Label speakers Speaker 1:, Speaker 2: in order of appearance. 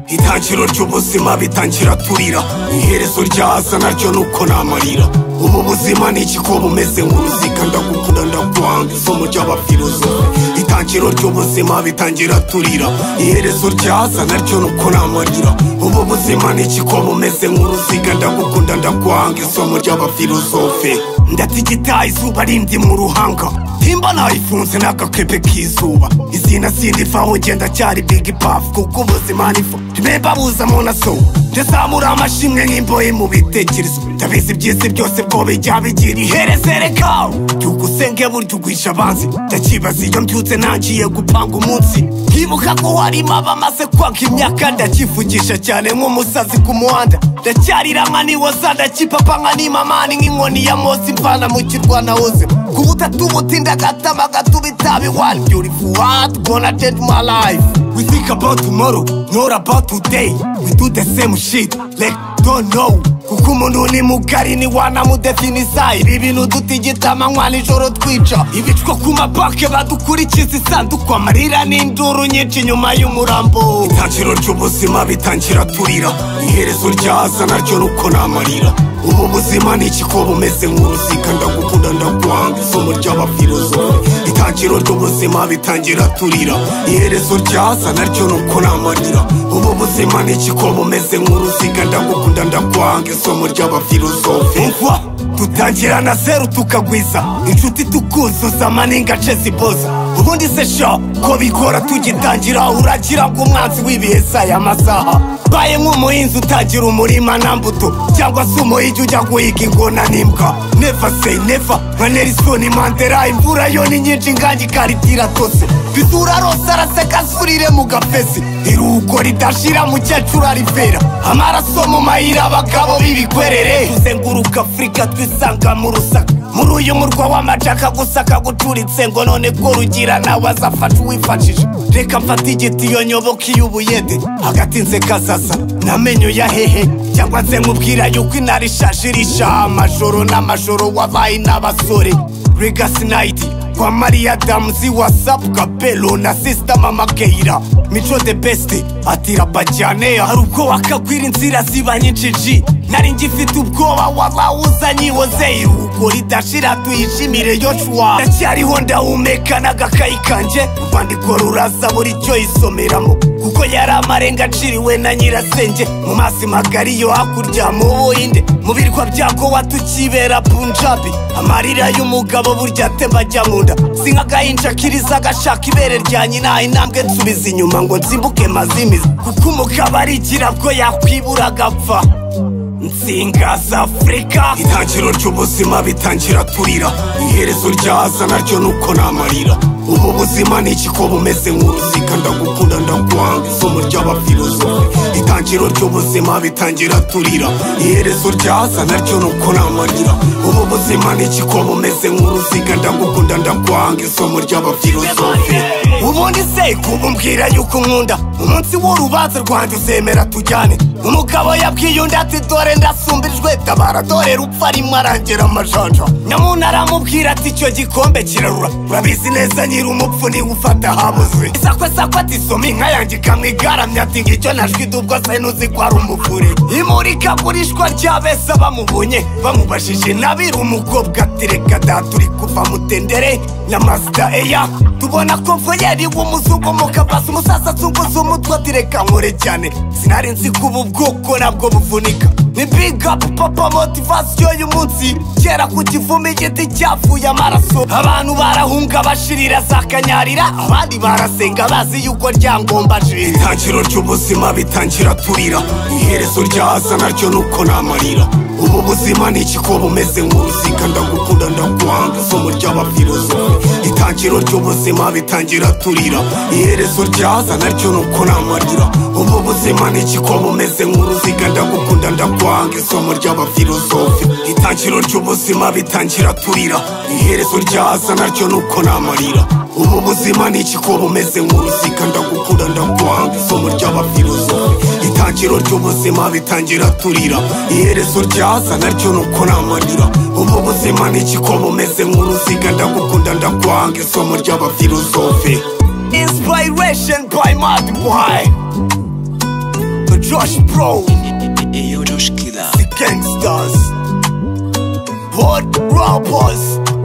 Speaker 1: itangiriro ry'ubuzima bitangira turira iherezo ryaza naryo nuko namarira ubu buzima ni iki ko bumeze nk'uruziga ndagukunda ndakwanga isomo ry'abafilozofe itangiriro ry'ubuzima bitangira turira iherezo ryaza naryo nuko namarira ubu buzima ni iki ko bumeze nk'uruziga ndagukunda ndakwanga isomo ry'abafilozofe ndatigita izuba rindi mu ruhanga timba nayifunze n'agakebe k'izuba izina sindivaho ngenda cyari bigi pafu kuko ubuzima nifu ntibemba buzamo na so ndazamura amashimwe nk'imboye mu bitekerezo ndabizi byisi byose bwo bijya bigira iherezere kawe byugusenge burya ugwisha abanzi ndakibaza iyo mbyutse ntangiye gupanga umunsi nkibuka ko warimo abamaze kwanga imyaka ndakivugisha cyane nk'umusazi ku muhanda ndacyari rama niwoza ndakipapa nka nimamani nk'inkoni ya mose imvana mu kirwa nahoze ku butatu butinda agatama gatuba itabi one beautiful world gonna change my life we think about tomorrow not about today we do the same shit like don't know kuko umuntu ni mugari ni wanamudefinisa ibi bintu dutigita amanywa nijoro twica ibicwa ku mapake badukurikiza isanduku amarira n'induru nyinshi nyuma y'umurambo itangiro ry'ubuzima bitangira turira iherezo ryaza naryo nuko namarira ubu buzima ni iki ko bumeze nk'uruziga ndagukunda ndakwanga isomo ry'abafilozofe itangiro ry'ubuzima bitangira turira iherezo ryaza naryo nuko namarira ubu buzima ni iki ko bumeze nk'uruziga ndagukunda ndakwanga isomo ry'abafilozofe umva dutangira na zeru tukagwiza inshuti tukuzuza amaninga ace ziboza ubundi se sha ko bikora tugitangira uragira ngo umwanzi w'ibihe saya masaha baye nk'umuhinzi utagira umurima na mbuto cyangwa se umuhigi ujya guhiga ingona n'imbwa never say never nka nerisoni mandela imvura yo ni nyinshi nkange ikarita iratose bisura rose araseka asurire mu gafesi iruhuko ridashira mukecuru arivera amaraso mu mayira abagabo b'ibikwerere tuzenguruka afurika twisanga mu rusaka muri uyu murwa w'amacaka gusa akagucuritse ngo none ko rugira nawe azafasha uwifashije reka mfate igitiyo nyoboka iy'ubuyede hagati nze kazaza n'amenyo ya hehe cyangwa nze nkubwira yuko inari ishaje irisha amajoro n'amajoro wabaye n'abasore regasi nayiti kwa mariya damuzi wasapu kapelo na sisita mama keira mico de besite atirapa cyane hari ubwo wakagwira inzira ziba nyinshi ji nari ngifite ubwoba waba uzanyiwoze iruhuko ridashira tuyishimire yoshuwa ndacyariho ndahumeka n'agakayi kanjye urwandiko ruraza buri cyo isomeramo kuko yari amarenga aciriwe na nyirasenge mu mazi magari yo hakurya mu buhinde mu birwa byagowa tukibera punjabi amarira y'umugabo burya atemba ajya mu nda si nk'agahinja kiriza agashaka ibere rya nyina intambwe nsubiza inyuma ngo nsimbuke mazimiza kuko umugabo arigira bwo yakwibura agapfa nsinga z'afurika itangiro ry'ubuzima bitangira turira iherezo ryaza naryo nuko namarira ubu buzima ni iki ko bumeze nk'uruziga ndagukunda ndakwanga isomo ry'abafilozofe itangiro ry'ubuzima bitangira turira iherezo ryaza naryo nuko namarira ubu buzima ni iki ko bumeze nk'uruziga ndagukunda ndakwanga isomo ry'abafilozofe ubundi se kubumbwira yuko nkunda umunsi w'urubanza rwanjye uzemera tujyane umugabo yabwiye undi ati dore ndasumbijwe tabara dore rupfa arimo arangera amajanja nyamuna aramubwira ati icyo gikombe kirarura urabizi neza nyiri umupfu niwe ufata habuze isakwesakwe ati soma inka yanjye ikamwigaramya ati ngicyo najwi dubwo se ntuzi ko ari umuvure imurikagurishwa ry'abesa bamubonye bamubajije nabiri umukobwa ati reka da turi kuva mutendere na masita eya tubona ko mvuyeri w'umuzungu mu kabasi umusaza azunguza umutwe ati reka nkore cyane sinari nzi ko ubu bwoko nabwo buvunika ni big up papa motivasiyo y'umunsi kera ku kivumi igiti cyavuye amaraso abantu barahunga bashirira zakanyarira abandi barasenga bazi yuko ryangombajira itangiro ry'ubuzima bitangira turira iherezo ryaza naryo nuko namarira ubu buzima ni iki ko bumeze nk'uruziga ndagukunda ndakwanga isomo ry'abafilozofe itangiro ry'ubuzima bitangira turira iherezo ryaza naryo nuko namarira ubu buzima ni iki ko bumeze nk'uruziga ndagukunda ndakwanga isomo ry'abafilozofe itangiro ry'ubuzima bitangira turira iherezo ryaza naryo nuko namarira ubu buzima ni iki ko bumeze nk'uruziga ndagukunda ndakwanga isomo ry'abafilozofe itangiro ry'ubuzima bitangira turira iherezo ryaza naryo nuko namarira ubu buzima ni iki ko bumeze nk'uruziga ndagukunda ndakwanga isomo ry'abafilozofe inspiration by mad boy Josh Bro
Speaker 2: Eyo Josh Killer
Speaker 1: The Gangsters Hot Rappers